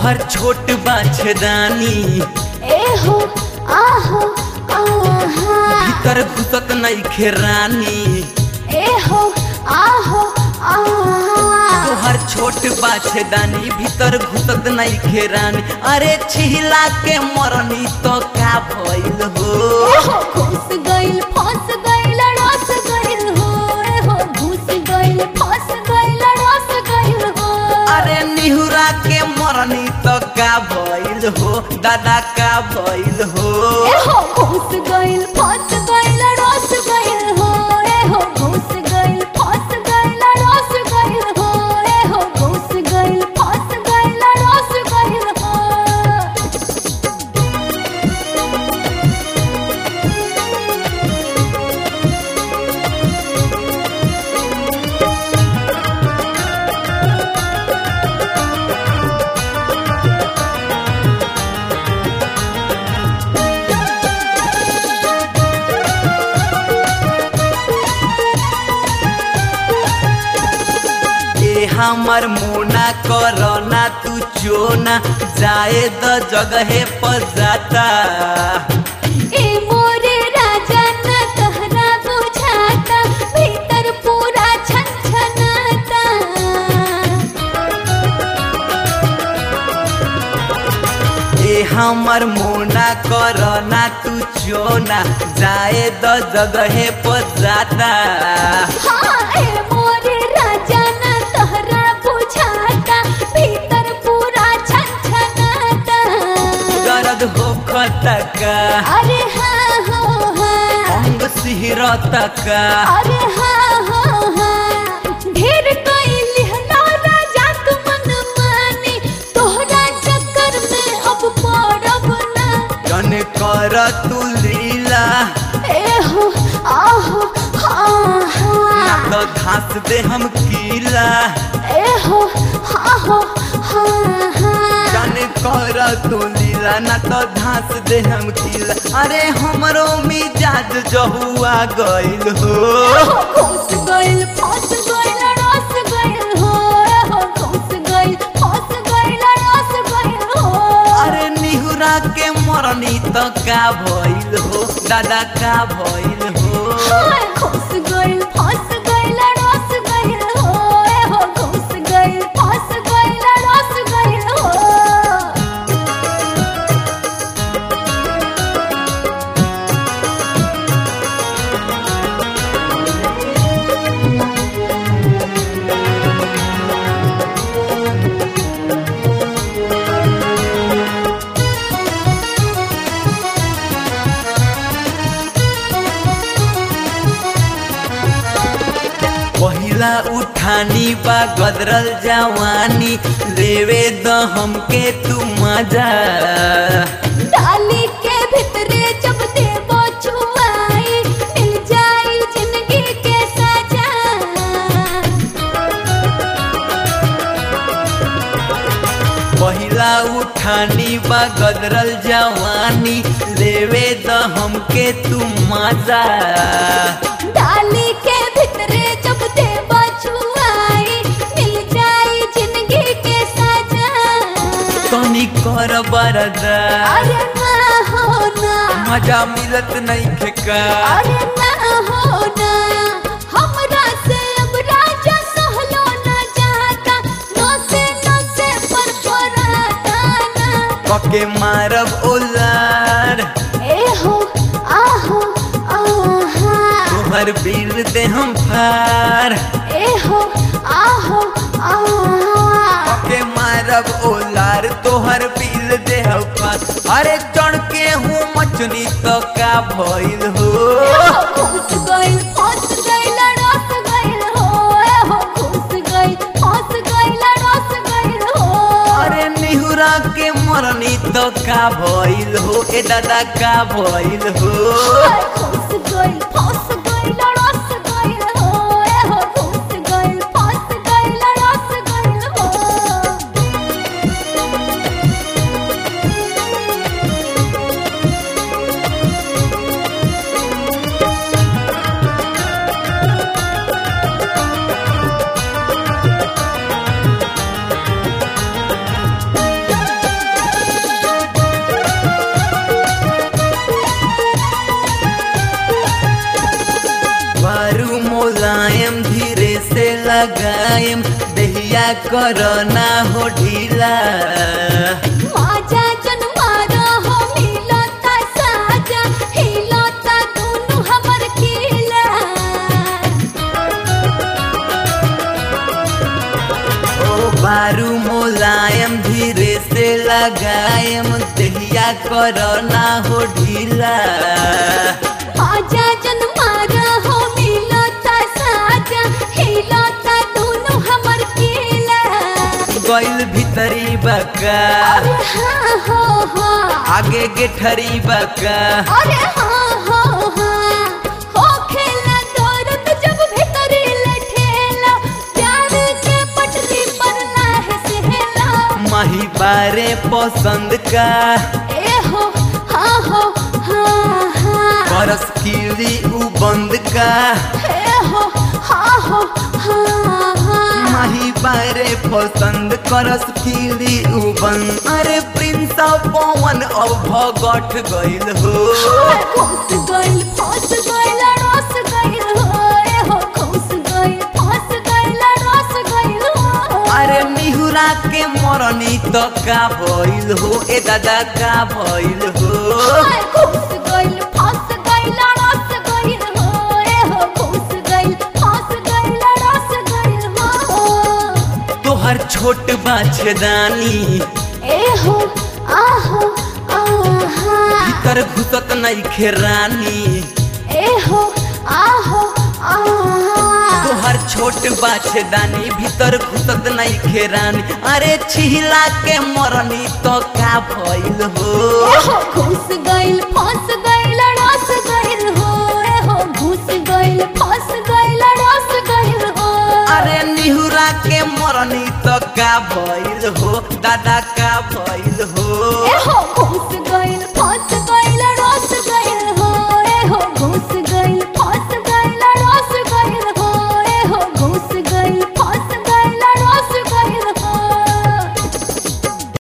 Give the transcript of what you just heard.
तोहर छोट बाछदानी एहो आहो आहा भीतर घुसत नहीं रानी एहो आहो आहा तोहर छोट बाछदानी भीतर घुसत नहीं खेरानी अरे छिला के मरनी तो का भइल हो एहो घुस गइल फंस गइल रस गइल हो एहो घुस गइल फंस गइल रस गइल हो अरे निहुरा के मरनी तो का भइल हो दादा का भइल हो एहो घुस गइल फंस गइल रस गइल हो एहो घुस गइल फंस गइल रस गइल हो एहो घुस गइल फंस गइल रस गइल हो ए हमर मोना करना तू चोना जाए द जगहे पर जाता ए मोरे राजा न कहरा बुझाता भीतर पूरा छनछनाता ए हमर मोना करना तू चोना जाए द जगहे पर जाता हाँ ए मोरे राजा न कहरा बुझाता भीतर पूरा छनछनाता दर्द हो खतका अरे हाँ हो हाँ अंग सिहरता का अरे हाँ हो हाँ ढेर कइली हला राजा तू मन मानी तोहरा चक्कर में अब पड़ब ना जन कर तू लीला एहो आहो हाँ ना हाँ तो घास दे हम कीला एहो आहो हाँ हाँ जन कर तू लीला ना तो घास दे हम कीला अरे हमरो मिजाज जहुआ गइल हो एहो घुस गइल फंस गइल रस गइल हो एहो घुस गइल फंस गइल रस गइल हो अरे निहुरा के मरनी तो का भइल हो दादा का भइल हो हाय घुस गइल फंस गइल रस गइल हो एहो घुस गइल फंस गइल रस गइल हो पहिला उठानी बा गदरल जवानी लेवे द हमके तू मजा डाली के भितरे जब देबो छुआई मिल जाई जिंदगी के सजा पहिला उठानी बा गदरल जवानी लेवे द हमके तू मजा डाली के भितरे जब देबो छुआई मिल जाई जिंदगी के सजा तनी कर बरदा अरे ना हो ना मजा मिलत नहीं खेका अरे ना हो ना हमरा से अब राजा सहलो ना जाता नो से नो से पर पराता ना पके मारब ओलार ए हो आहो आहा तोहर बिल दे हम फार ए हो आहो आहा पके मारब ओलार तोहर बिल दे हम फार अरे चढ़ के हूँ मछली तो का भइल हो घुस गइल फंस गइल रस गइल हो ए हो घुस गइल फंस गइल रस गइल हो अरे निहुरा के मरनी तो का भइल हो ए दादा का भइल हो घुस गइल फंस गइल रस गइल हो ए हो घुस गइल फंस गइल रस गइल हो लगाएम दहिया करना हो ढीला माजा जन मारा हो मिलता साजा हिलता दोनों हमर खिला ओ बारू मोलायम धीरे से लगाएम दहिया करना हो ढीला माजा जन मारा हो मिलता साजा हिलता दोनों हमर खिला गइल भीतरी बका अरे हाँ हो हाँ आगे गेठरी बका अरे हाँ हाँ हाँ हो खेला दौरत जब भीतरी लठेला प्यार के पटरी पर लाहे सहेला माही बारे पसंद का ए हो हाँ हो हाँ हाँ बरस कीली उ बंद का ए हो हाँ हो हाँ हाँ माही बारे पसंद करस कीली उ बंद अरे प्रिंस पवन अब भगठ गइल हो घुस गइल फंस गइल रस गइल हो ए हो घुस गइल फंस गइल रस गइल हो अरे निहुरा के मरनी त का भइल हो ए दादा का भइल हो हाय घुस गइल फंस गइल रस गइल हो ए हो घुस गइल फंस गइल रस गइल हो तोहर छोट बाछदानी ए हो आहो आहा भीतर घुसत नहीं खेरानी ए हो आहो आहा तोहर छोट बाछदानी भीतर घुसत नहीं खेरानी अरे छिला के मरनी तो का भइल हो ए हो घुस गइल फंस गइल रस गइल हो ए हो घुस गइल फंस गइल रस गइल हो अरे निहुरा के मरनी तो का भइल हो दादा का भइल हो ए हो